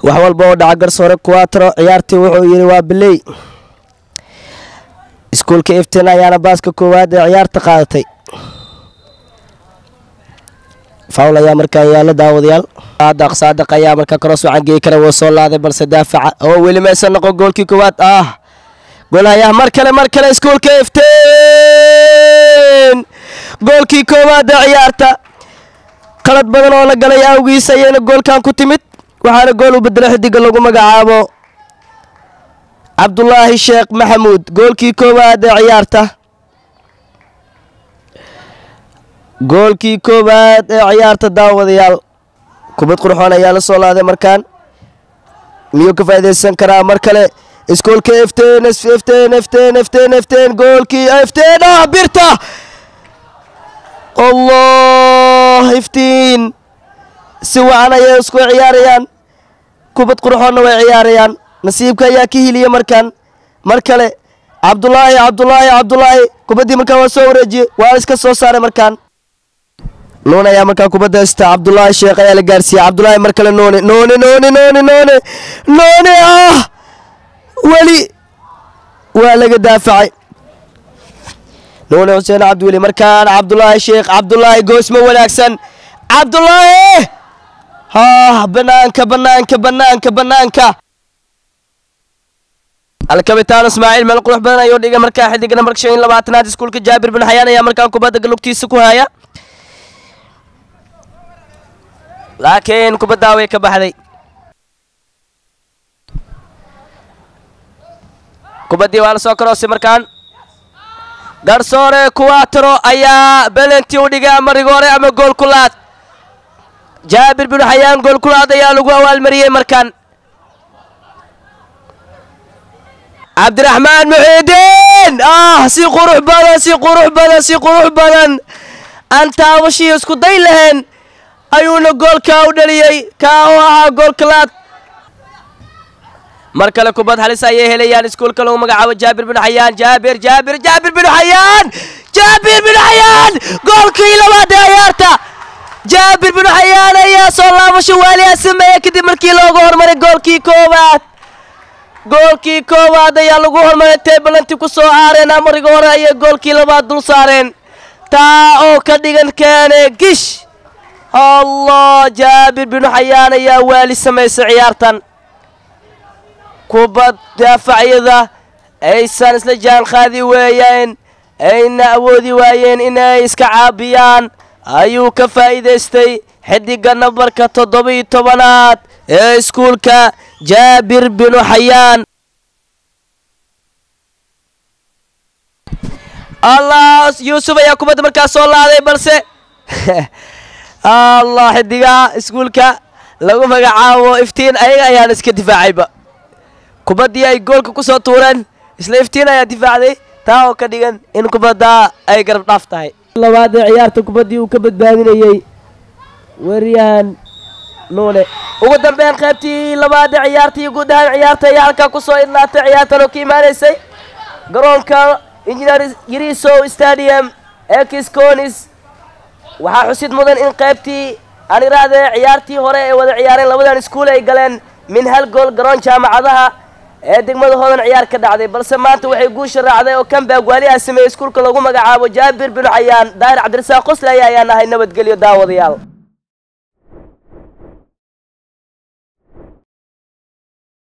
wax walba oo dhaca garsoore kuwatro ciyaartii wuxuu yidhi waa biley iskuulka iftin ayaana baaska koowaad ee ciyaarta qaadatay fawl ayaa markaa yaala daawadayaal saadaq saadaq ayaa markaa karoos wacan geey kara wuu soo laaday balse daafaca oo weli maysan noqon goolkii koowaad ah goolahayaa mar kale mar kale iskuulka iftiin goolkii koowaad ee ciyaarta qalad badan oo la galay awgiis ayayna goolkan ku timid waxaana gool u bedelo xidiga lagu magacaabo cabdulaahi sheekh maxamuud goolkii koowaad ee ciyaarta goolkii koowaad ee ciyaarta daawadayaal kubad qurxoon ayaa la soo laaday markaan miyuu ka faa'iidaysan karaa mar kale iskuolka ifteen ifteen ifteen ifteen ifteen goolkii ifteen ah birta allah iftiin si wacan ayay isku ciyaarayaan kubad qurxoonna way ciyaarayaan nasiibka ayaa ka hiliya markaan mar kale cabdulaahi cabdulaahi cabdulaahi kubaddii markaan waa soo wareejiyey waa iska soo saaray markaan nuune ayaa markaa kubadda haysta cabdulaahi sheekh ayaa la gaarsiiyey cabdulaahi mar kale nuune nuune nuune nuune nuune nuune ah weli waa laga daafacay nuune xuseen cabdiweli markaan cabdulaahi sheekh cabdulaahi goosmo wanaagsan cabdulaahi ah banaanka banaanka banaanka banaanka alkabitaan ismaaciil meel qurux badan ayuu dhigay markaa xidig nambarka shan iyo labaatanaad iskuulka jaabir bin xayaan ayaa markaan kubadda galugtiisa ku haya laakiin kubaddaa way ka baxday kubaddii waa la soo karoosay markaan garsoore kuwatro ayaa belentii u dhigay ama rigoore ama gool kulaad jaabir bin xayaan gool kulaad ayaa lagu awaalmariyey markaan cabdiraxmaan muxiidiin ah si qurux badan si qurux badan si qurux badan aan taabashii isku day lahayn ayuuna goolkaa u dhaliyey kaa oo ahaa gool kalaad mar kale kubad halis ayay helayaan iskuulka lagu magacaabo jaabir bin xayaan jaabir jaabir jaabir bin xayaan jaabir bin xayaan goolkii labaad ee ciyaarta jaabir bin xayaan ayaa soo laabasho waaliyaa sameeya kadib markii loogu hormaray goolkii koowaad goolkii koowaad ayaa lagu hormaray tay balanti ku soo aareen amariga hore ayay goolkii labaad dul saareen taa oo ka dhigan keene gish allah jaabir binu xayaan ayaa waali samaysay ciyaartan kubad daafacyada aysan isla jaan qaadi weeyeen ayna awoodi waayeen inay iska caabiyaan ayuu ka faa'iidaystay xidiga nambarka toddoba-iyo tobanaad ee iskuulka jaabir binu xayaan allah yuusuf ayaa kubadda markaas soo laaday balse allah xidigaha iskuulka lagu magacaabo iftiin ayaga ayaan iska difaacayba kubaddii ay goolka ku soo tuureen isla iftiin ayaa difaacday taa oo ka dhigan in kubadda ay garab dhaaf tahay labaad ee ciyaarta kubaddii uu ka badbaadinayey weeryahan nuune ugu dambeyn qaybtii labaad ee ciyaartii guud ahaan ciyaarta ayaa halkaa kusoo idnaatay ciyaartan oo ka imaanaysay garoonka engineer yarisow stadium ee kisconis waxaa xusid mudan in qaybtii aan iraahde ciyaartii hore ee wada ciyaareen labadan iskuul ay galeen min hal gool garoon jaamacadaha ee degmada hoodan ciyaar ka dhacday balse maanta waxay guusha raacday oo kambag waaliha sameeyey iskuulka lagu magacaabo jaabir binu xayaan daahir cabdirasaaq qosle ayaa ayaan ahay nabadgelyo daawadayaal